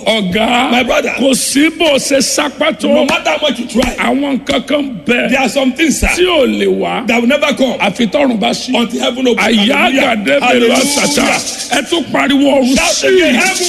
ọ̀gá My brother. kò sí bó o ṣe sápátó No matter how much you try, àwọn nǹkan kan there bẹ are some things, sir, tí ò lè wá that will never come àfi tọrùn bá sí. until heaven opens. àyà Hallelujah. àgàdé bèlò Hallelujah. àṣàṣà ẹ tún pariwo ọ̀run Shout sí again, heaven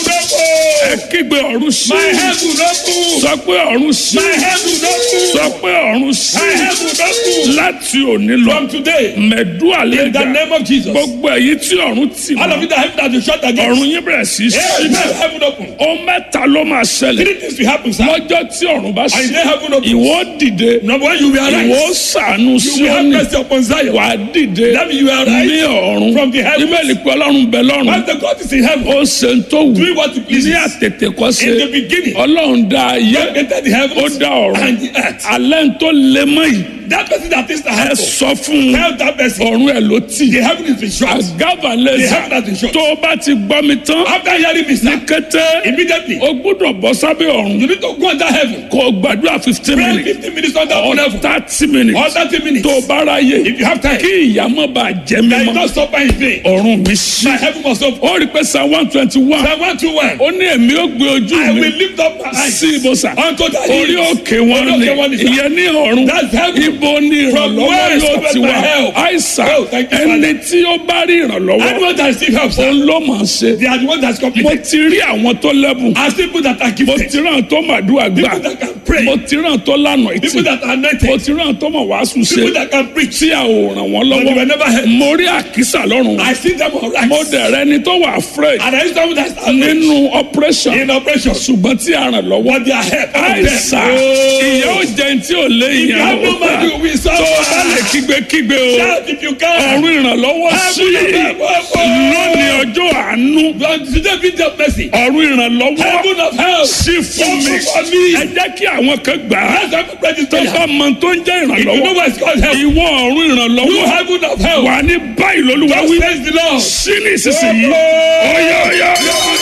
ẹ open. kígbe ọ̀run sí My heaven open. sọ pé ọ̀run sí My heaven open. sọ pé ọ̀run sí My heaven open. láti òní lọ From today, mẹ̀dú in the àlejò name of Jesus, gbogbo èyí tí ọ̀run tì all of mọ́ you that have that you shut against, ọ̀run yín bẹ̀rẹ̀ sí í sí Amen. Heaven open. ohun mẹ́ta ló máa ṣẹlẹ̀ Three things will happen, sir. lọ́jọ́ tí ọ̀run bá And sí then heaven open. ìwọ dìde Number one, you will ìwọ arise. sànù You will have síọ́nì mercy upon Zion. wà á dìde That means you will ní arise ọ̀run from the heavens. ìbéèlì pé ọlọ́run bẹ lọ́run Once the God is in heaven, ó ṣe ń tó wù doing what he ní pleases. àtètè kọ́ ṣe In the beginning, ọlọ́run dá ayé God created the ó heavens dá ọ̀run and the earth. alẹ́ ń tó lé mọ́ yìí That person that is the ẹ heaven, sọ fún un tell that person, ọ̀run ẹ̀ ló tì the heaven is in short. àgàbà The lẹ́sà heaven has been short. tó o bá ti gbọ́ mi tán After hearing me, ní sir, kété immediately, o gbúdọ̀ bọ́ sábẹ́ ọ̀run you need to go under heaven. kó o gbàdúrà fifteen Pray minutes 15 minutes under or one heaven. thirty minutes Or 30 minutes. tó o bá ráyè If you have time, kí ìyà má bàa jẹ mí there is mọ́ no supper in vain. ọ̀run mi sí. My heaven must open. ó rí pé psalm one twenty one Psalm 121. ó ní èmi ó gbé ojú I mi will lift up my eyes sí ibùsà unto the orí hills. òkè wọn Orí ni òkè wọn ni, sir. ìyẹn ní ọ̀run That's heaven. ibo ni From ìrànlọ́wọ́ where is yóò cometh ti my wá help? àìsàn Oh, thank you, ẹni tí ó bá rí ìrànlọ́wọ́ Anyone that receive help, sir, òun ló mọ̀ ọ́n ṣe they are the ones that's mo completed. ti rí àwọn tó lẹ́bùn As people that are mo gifted, ti ràn tó màdúrà gbà people that can pray, mo ti ràn tó lànà ìtì people that are mo anointed, ti ràn tó mọ̀ wàásù ṣe people that can preach. tí a ò ràn wọ́n But they were lọ́wọ́ never helped. mo rí àkísà lọ́rùn I see them all right. mo dẹ̀ rẹ ni tó wà afraid And I see someone that's anointed nínú operation in operation. ṣùgbọ́n tí a ràn lọ́wọ́ But they are helped. àìsà ìyá ò jẹun tí ò lé If you ìyá have no money, we tó o bá lè suffer. kígbe-kígbe o Shout if you can. ọ̀run ìrànlọ́wọ́ sí Heaven of help. lónìí ọjọ́ àánú Lord, today be the mercy. ọ̀run ìrànlọ́wọ́ Heaven of help. sí fún mi Open for me. ẹ jẹ́ kí àwọn kan gbà á Let's have a prayer this tó prayer. bá mọ tó ń jẹ́ If you know ìrànlọ́wọ́ what it's called help, ìwọ ọ̀run you ìrànlọ́wọ́ heaven of help. wà ní báyìí lólúwa Just wí praise the Lord. sí ní ìsinsìnyí ọ̀yọ̀ ọ̀yọ̀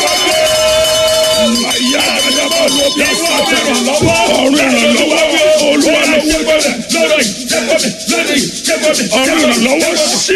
ọ̀yọ̀ àdàbọ̀ lóbi àsàtà ọ̀run ìrànlọ́wọ́ olúwa lọ́wọ́ ọ̀run ìrànlọ́wọ́ sí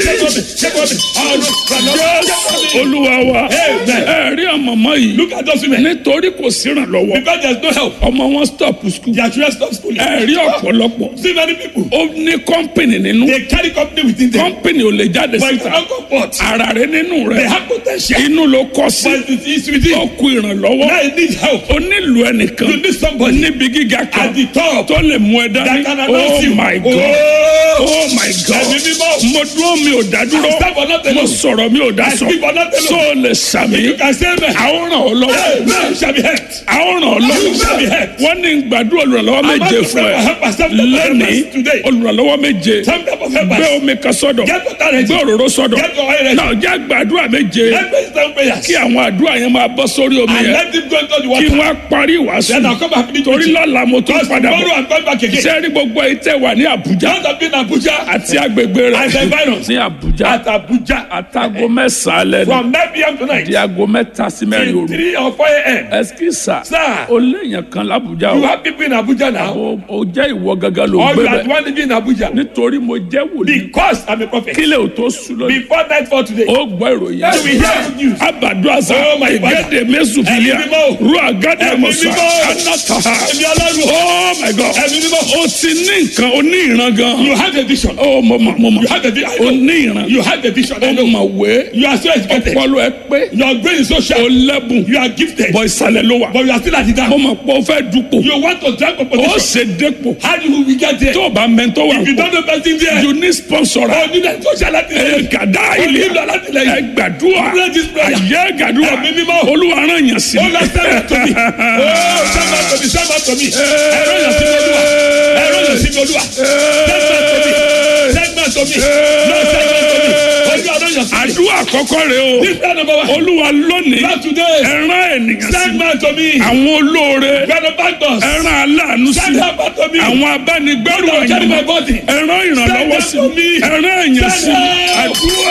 Jésù olúwa wa ẹ rí ọmọọmọ yìí Look at those women. nítorí kò sí ìrànlọ́wọ́ Because there's no help. ọmọ wọn stop school Their children stop schooling. ẹ rí ọ̀pọ̀lọpọ̀ See many people. ó ní kọ́ńpìnì nínú They carry company within them. kọ́ńpìnì ò lè jáde But it's síta not comfort. ara rẹ nínú They rẹ have potential. inú ló kọ sí But it's it's within. ó kú ìrànlọ́wọ́ Now it needs help. ó nílò ẹnìkan You need somebody níbi gíga kan at the top tó lè mú ẹ that dání can oh announce you. my god Oh, oh my god Ẹ̀mí mímọ́. mo dúró mi ò dá dúró I stand for nothing mo alone. sọ̀rọ̀ mi ò dá I sọ speak for nothing so alone. lè sàmì You can say amen. àwọn ràn ọ́ lọ́wọ́ Amen shall be helped. àwọn ràn ọ́ You lọ́wọ́ shall be helped. wọ́n ní gbàdúrà olùrànlọ́wọ́ I'm about méje to fún pray ẹ for help and some type of lẹ́nìí helpers today. olùrànlọ́wọ́ méje Some type of gbé helpers. omi kan sọ́dọ̀ Get water ready. gbé òróró sọ́dọ̀ Get your oil ready. náà jẹ́ gbàdúrà méje Let me stand prayers. kí àwọn àdúrà yẹn máa bọ́ sórí omi And yẹn let them go into the kí water. wọ́n á parí ìwàásù Then I'll come back with torí you. lọ́la mo tún Because padà tomorrow bọ̀ I'm going back again. sẹ́ẹ̀rí gbogbo èyí tẹ́ wà ní Àbújá Just have been Abuja àti agbègbè rẹ̀ and the environs. ní Àbújá At Abuja. àtàgò mẹ́sàn-án lẹ́nu From 9 p.m. tonight. di aago mẹ́ta sí mẹ́rin Till òru 3 or 4 a.m. ẹsikisa Sir. o léèyàn kan l'Àbújá You o have people in Abuja now. o o jẹ́ ìwọ gangan ló Or gbé you are the bẹ̀ one living in Abuja. nítorí mo jẹ́ wòlíì Because I'm a prophet. kílẹ̀ ò tó sùn lónìí Before night for today. o gbọ́ ìròyìn You will hear good news. abadu asa Oh my God. igede mesu filia Ẹ̀mí mímọ́. ru agade Ẹ̀mí musa mímọ́. anataha Ẹ̀mí Ọlọ́run. oh my god Ẹ̀mí mímọ́. o ti ní nǹkan o ní ìran gan You have a vision. o mo ma mo ma You have a vision. I o know. ní ìran You have a vision. I o know. ma wé You are so educated. ọpọlọ ẹ pé Your brain is so o sharp. lẹ́bùn You are gifted. bọ ìsàlẹ̀ ló wà But you are still at the mo down. ma pọ o fẹ́ dupò You want to drag up o position. ṣe dépò How do we get there? tó o bá mẹ́ntọ́ wà If you pọ̀ don't know person there. you need sponsor Oh, you need social ẹ activity. gàdá Oh, ilé you need alátìlẹyìn. ẹ gbàdúrà Pray this prayer. ayé gàdúrà Ẹ̀mí mímọ́. olúwa rán yàn sí Oh, Lord, send that to me. Oh, send that to me. Send that to me. Ẹ̀rọ yàn sí mi olúwa. Ẹ̀rọ yàn sí mi olúwa. Send that to me. Send that to me. Lord, send that to me. Olúwa rán yàn sí mi. àdúrà àkọ́kọ́ rẹ o This prayer number one. olúwa lónìí Lord, today. ẹ rán ènìyàn sí Send that to me. àwọn olóore Benefactors. ẹ rán aláàánú sí Send that to me. àwọn abánigbẹ́rù Lord, carry my ẹ̀yìn body. ẹ rán ìrànlọ́wọ́ sí Send that to me. ẹ rán èèyàn sí Send that. àdúrà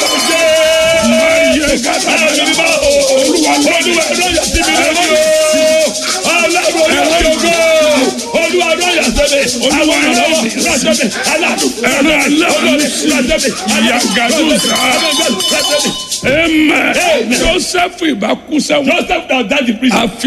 máa yẹ gàdá olúwa lónìí ẹ rán aláàánú sí yàgàdùn sáà ẹ̀mẹ̀ joseph ìbákú sẹ́wọ̀n Joseph now died in prison. àfi